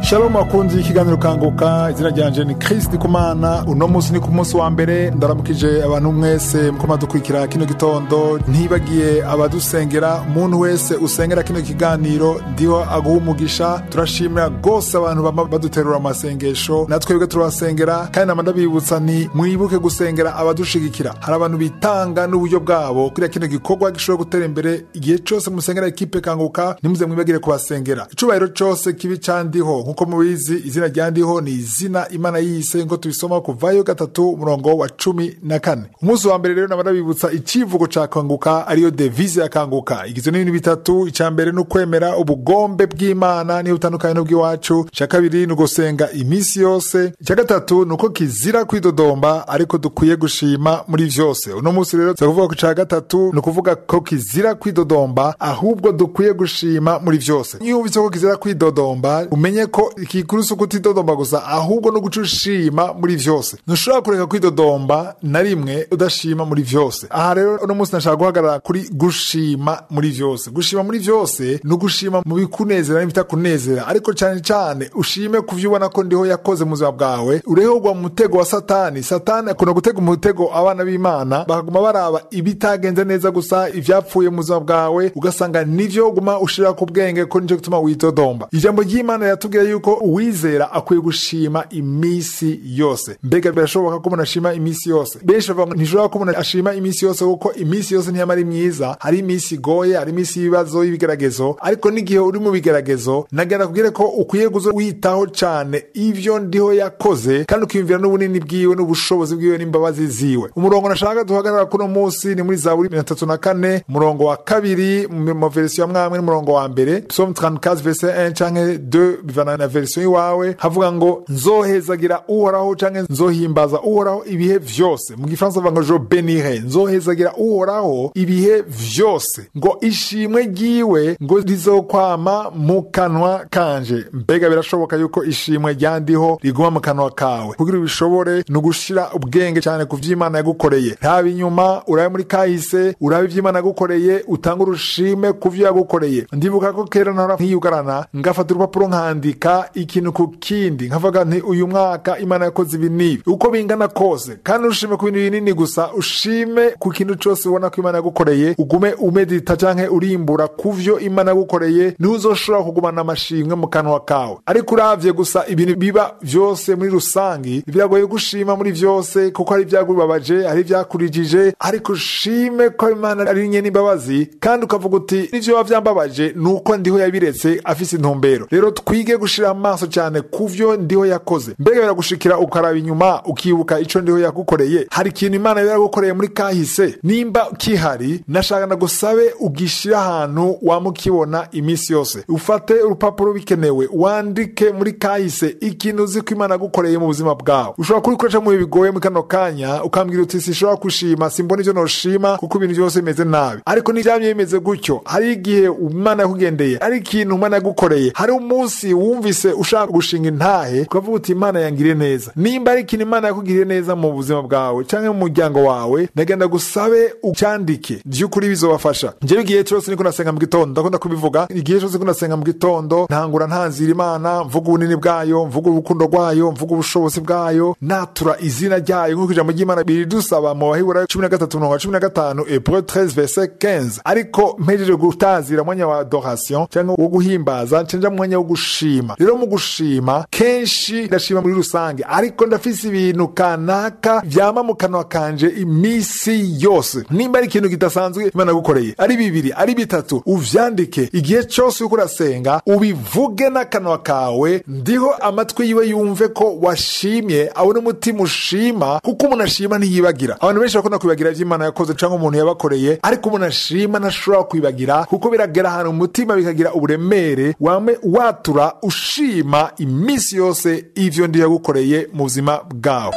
shalom bakunzi y'ikiganiro kanguka izina ryanje ni Chris Ndikumana uno munsi ni ku munsi wa mbere ndaramukije abantu mwese mukoma dukurikira kino gitondo ntibagiye abadusengera umuntu wese usengera kino kiganiro ndiho aguha umugisha turashimira rwose abantu bama baduterura amasengesho natwebwe turabasengera kandi nama ndabibutsa ni mwibuke gusengera abadushigikira hari abantu bitanga n'uburyo bwabo kugira kino gikorwa gishobora gutera imbere igihe cose musengera ekipe kanguka ntimuze mwibagire kubasengera icubahiro cose kibi candiho nkuko mubizi izina ryandiho ni izina imana yise ngo tubisoma kuvayo gatatu umurongo wa cumi na kane umunsi wa mbere rero naba ndabibutsa icivugo ca kanguka ariyo devise ya kanguka igizwe n'ibintu bitatu ica mbere ni ukwemera ubugombe bw'imana niyo butandukanye n'ubw'iwacu ica kabiri ni ugusenga iminsi yose ica gatatu ni uko kizira kwidodomba ariko dukwiye gushima muri vyose uno munsi rero tuza kuvuga ku ca gatatu ni ukuvuga ko kizira kwidodomba ahubwo dukwiye gushima muri vyose iyo wumvise ko kizira kwidodomba umenye ko ikikuru si ukutidodomba gusa ahubwo no guca ushima muri vyose ntushobora kureka kwidodomba na rimwe udashima muri vyose aha rero uno munsi nashaka guhagarara kuri gushima muri vyose gushima muri vyose ni ugushima mu bikunezera n'ibitakunezera ariko cane cane ushime ku vyo ubona ko ndiho yakoze mu buzima bwawe urehogwa mu mutego wa satani satani akunda gutega umutego abana b'imana bakaguma baraba ibitagenze neza gusa ivyapfuye mu buzima bwawe ugasanga nivyo guma ushira ku bwenge ko nico gituma widodomba ijambo ry'imana yatubwiye yuko uwizera akwiye gushima imisi yose mbega birashoboka ko umuntu ashima imisi yose benshi bavuga ngo ntishobora ko umuntu ashima imisi yose kuko imisi yose ntiyama ari myiza hari imisi igoye hari imisi y'ibibazo y'ibigeragezo ariko n'igihe uri mu bigeragezo nagenda kubwire ko ukwiye kuza witaho cane ivyo ndiho yakoze kandi ukiyumvira n'ubunini bwiwe n'ubushobozi bwiwe n'imbabazi ziwe umurongo nashaka duhagarara kuno munsi ni muri zaburi mirongo itatu na kane umurongo wa kabiri mu verisiyo ya mwamwe n'umurongo wa mbere psalm 34 verset 1 canke 2 bivana na verisiyo y'iwawe havuga ngo nzohezagira uhoraho canke nzohimbaza uhoraho ibihe vyose mu gifaransa bavuga ngo je benire nzohezagira uhoraho ibihe vyose ngo ishimwe ryiwe ngo rizokwama mu kanwa kanje mbega birashoboka yuko ishimwe ryandiho riguma mu kanwa kawe kugira ubishobore ni ugushira ubwenge cyane ku vy'imana yagukoreye ntaba inyuma urabe muri kahise urabe ivy'imana yagukoreye utanga urushime ku vyo yagukoreye ndibuka ko kera nahora nkiyugarana ngafata urupapuro nkandika ikintu ku kindi nkavuga nti uyu mwaka imana yakoze ibi n'ibi uko bingana kose kandi ushime ku bintu binini gusa ushime ku kintu cose ubona ko imana yagukoreye ugume umedita canke urimbura ku vyo imana yagukoreye niho uzoshobora kugumana amashimwe mu kanwa kawe ariko uravye gusa ibintu biba vyose muri rusangi biragoye gushima muri vyose kuko hari ivyagubabaje hari ivyakurijije ariko ushime ko imana ari nye n'imbabazi kandi ukavuga uti n'ivyo biba vyambabaje ni uko ndiho yabiretse afise intumbero rero twige gushira amaso cyane ku vyo ndiho yakoze mbega biragushikira ukaraba inyuma ukibuka ico ndiho yagukoreye hari ikintu imana yaragukoreye muri kahise nimba kihari nashaka nagusabe ugishira ahantu wamukibona iminsi yose ufate urupapuro bikenewe wandike muri kahise ikintu uzi ko imana yagukoreye mu buzima bwawe ushobora kubikoresha mu bihe bigoye muri kano kanya ukambwira uti sinshobora gushima simbona ivyo noshima kuko ibintu byose bimeze nabi ariko n'ivyamye bimeze gutyo hari igihe imana yakugendeye ari ikintu imana yagukoreye hari umunsi wumvise ushaka gushinga intahe ukavuga uti imana yangiriye neza nimba ari ikintu imana yakugiriye neza mu buzima bwawe canke mu muryango wawe ndagenda gusabe ucyandike vy'ukuri bizobafasha njyewe igihe cose niko nasenga mu gitondo ndakunda kubivuga igihe cose niko nasenga mu gitondo ntangura ntanzira imana mvuga ubunini bwayo mvuga urukundo rwayo mvuga ubushobozi bwayo natura izina ryayo nk'uko ijambo ry'imana biridusaba mu bahibura cumi na gatatu mirongo cumi na gatanu ebreu 13 verset 15 ariko mpejeje gutazira umwanya wa adoration cyangwa wo guhimbaza cenja mu mwanya wo gushima rero mu gushima kenshi ndashima muri rusange ariko ndafise ibintu kanaka vyama mu kanwa kanje imisi yose nimba ari ikintu kidasanzwe imana gukoreye ari bibiri ari bitatu uvyandike igihe cyose uriko urasenga ubivuge n'akanwa kawe ndiho amatwi yiwe yumve ko washimye abone umutima ushima kuko umuntu ashima ntiyibagira abantu benshi bakunda kwibagira ivy'imana yakoze cyangwa umuntu yabakoreye ariko umuntu ashima ntashobora kwibagira kuko biragera ahantu mu mutima bikagira uburemere wame watura ushima iminsi yose ivyo ndi yagukoreye mu buzima bwawe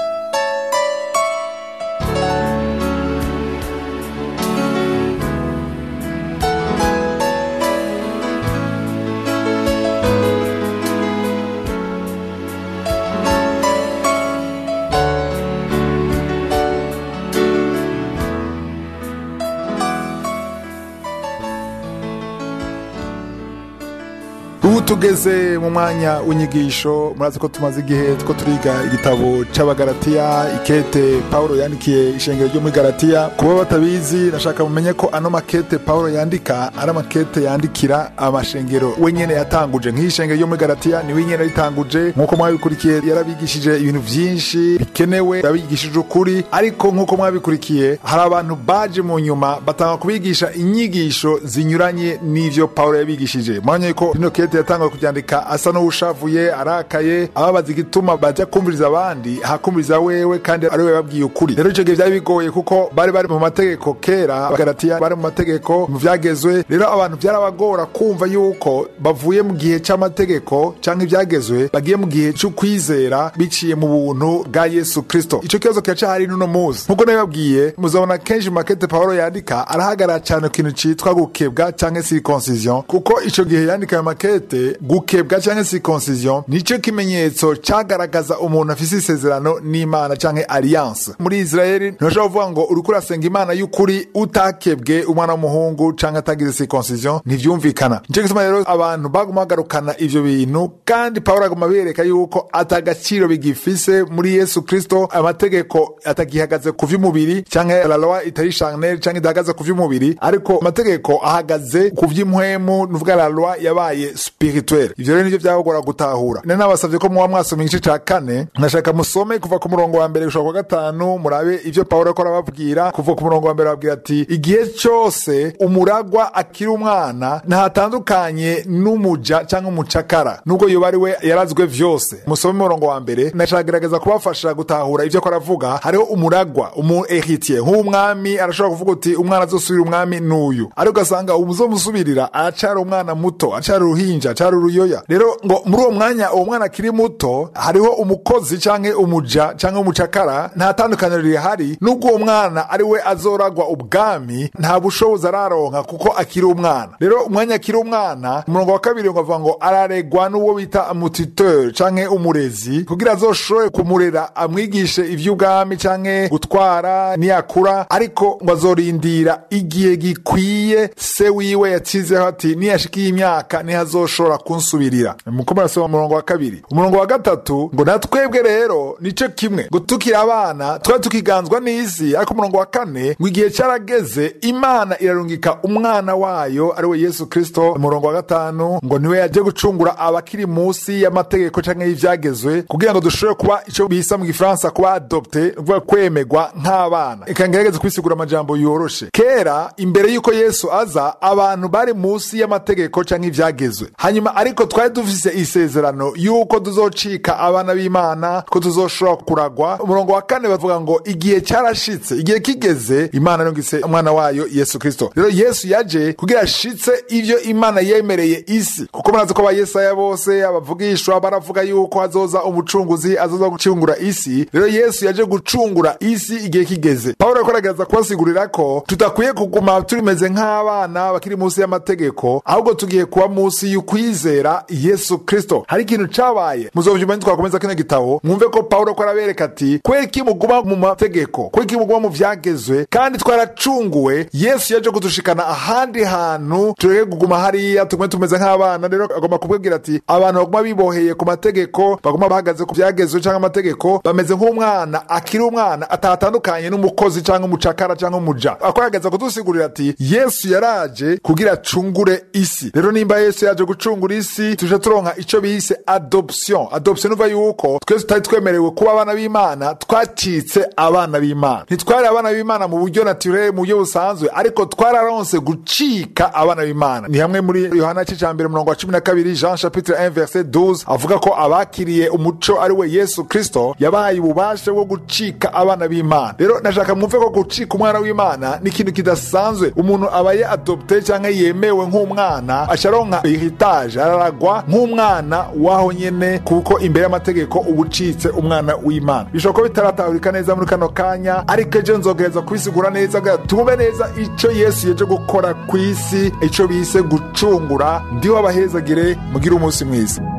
ubu tugeze mu mwanya w'inyigisho murazi ko tumaze igihe two turiga igitabo c'abagaratiya ikete paulo yandikiye ishengero ryo muri garatiya kuba batabizi nashaka mumenye ko ano makete paulo yandika ari amakete yandikira amashengero we nyene yatanguje nk'iyi shengero ryo muri garatiya niwe nyene yaritanguje nk'uko mwabikurikiye yarabigishije ibintu vyinshi bikenewe yabigishije ukuri ariko nk'uko mwabikurikiye hari abantu baje mu nyuma batanga kubigisha inyigisho zinyuranye n'ivyo paulo yabigishije mwanya ko rino kete yatanguye kuryandika asa n'uwushavuye arakaye ababaza igituma baja kumviriza abandi hakumviriza wewe kandi ari we babwiye ukuri rero ico gihe vyari bigoye kuko bari bari mu mategeko kera abagaratiya bari mu mategeko mu vyagezwe rero abantu vyarabagora kumva yuko bavuye mu gihe c'amategeko canke ivyagezwe bagiye mu gihe c'ukwizera biciye mu buntu bwa yesu kristo ico kibazo kiracahari n'uno musi nk'uko nabibabwiye muzabona kenshi mu makete pawulo yandika arahagarara cane ku kintu citwa gukebwa canke circoncision kuko ico gihe yandika ayo makete gukebwa canke circoncision nico kimenyetso cagaragaza umuntu afise isezerano n'imana canke alliance muri israeli ntushobora kuvuga ngo uriko urasenga imana y'ukuri utakebwe umwana w'umuhungu canke atagize circoncision ntivyumvikana nico gituma rero abantu baguma bagarukana ivyo bintu kandi pawulo aguma bereka yuko atagaciro bigifise muri yesu kristo amategeko atagihagaze ku vy'umubiri canke la loi itari charnel canke idahagaze ku vy'umubiri ariko amategeko ahagaze ku vy'impwemu nuvuga la loi yabaye spirituel ivyo rero nivyo vyabagora gutahura nari nabasavye ko muba mwasoma igice ca kane nashaka musome kuva ku murongo wa mbere gushika kwa gatanu murabe ivyo pawulo ariko arababwira kuva ku murongo wa mbere babwira ati igihe cose umuragwa akiri umwana ntatandukanye n'umuja canke umucakara nubwo yoba ari we yarazwe vyose musome umurongo wa mbere nashaka kubafasha gutahura ivyo ko aravuga hariho umuragwa umu heritier nk'umwami arashobora kuvuga uti umwana azosubira umwami n'uyu ariko ugasanga uzomusubirira aracari umwana muto aracari uruhinja aracari uruyoya rero ngo muri uwo mwanya uwo mwana akiri muto hariho umukozi canke umuja canke umucakara nta tandukaniro rihari nubwo uwo mwana ari we azoragwa ubwami nta bushobozi araronka kuko akiri umwana rero umwanya akiri umwana umurongo wa kabiri ngo avuga ngo araregwa n'uwo bita mutiteur canke umurezi kugira azoshobore kumurera amwigishe ivy'ubwami canke gutwara niyakura ariko ngo azorindira igihe gikwiye se wiwe yacizeho ati niyashikiye imyaka niho azoshobora kunsubirira muko murasoma umurongo wa kabiri umurongo wa gatatu ngo natwebwe rero nico kimwe ngo tukiri abana twari tukiganzwa n'isi ariko umurongo wa kane ngo igihe carageze imana irarungika umwana wayo ari we yesu kristo umurongo wa gatanu ngo niwe yaje gucungura abakiri munsi y'amategeko canke y'ivyagezwe kugira ngo dushobore kuba ico bisa mu gifaransa kuba adopte kuvuga kwemegwa nk'abana reka ngerageze kwisigura amajambo yoroshe kera imbere y'uko yesu aza abantu bari munsi y'amategeko canke ivyagezwe hanyuma ariko twari dufise isezerano y'uko tuzocika abana b'imana ko tuzoshobora kuragwa umurongo wa kane bavuga ngo igihe carashitse igihe kigeze imana yongise umwana wayo yesu kristo rero yesu yaje kugira ashitse ivyo imana yemereye isi kuko murazi ko abayesaya bose abavugishwa baravuga yuko hazoza umucunguzi azoza gucungura isi rero yesu yaje gucungura isi igihe kigeze pawulo ariko aragerageza kubasigurira ko tudakwiye kuguma turimeze nk'abana bakiri munsi y'amategeko ahubwo tugiye kuba munsi y'ukwizera yesu kristo hari ikintu cabaye muzovyuma twakomeza kino gitabo mwumve ko pawulo ko arabereka ati kweki muguma mu mategeko kweki muguma mu vyagezwe kandi twaracunguwe yesu yaje kudushikana ahandi hantu tureke kuguma hariya tugume tumeze nk'abana rero agomba kubwira ati abantu baguma biboheye ku mategeko baguma bahagaze ku vyagezwe canke amategeko bameze nk'umwana akiri umwana atatandukanye n'umukozi canke umucakara canke umuja akorageza kudusigurira ati yesu yaraje kugira acungure isi rero nimba yesu yaje gucungura isi tuje turonka ico bise adoption adoption uva yuko twese tutari twemerewe kuba abana b'imana twacitse abana b'imana ntitwari abana b'imana mu buryo naturel mu buryo busanzwe ariko twararonse gucika abana b'imana ni hamwe muri yohana c'ica mbere murongo wa cumi na kabiri jean chapitre 1 verset 12 avuga ko abakiriye umuco ari we yesu kristo yabahaye ububasha bwo gucika abana b'imana rero nashaka mwumve ko gucika umwana w'imana ni ikintu kidasanzwe umuntu abaye adopte cyangwa yemewe nk'umwana asharonka heritage araragwa nk'umwana waho nyene kuko imbere y'amategeko uba ucitse umwana w'imana bishobora kuba bitaratahurika neza muri kano kanya ariko ejo nzogereza kubisigura neza kugira tube neza ico yesu yeje gukora ku isi ico bise gucungura ndiho abahezagire mugire umunsi mwiza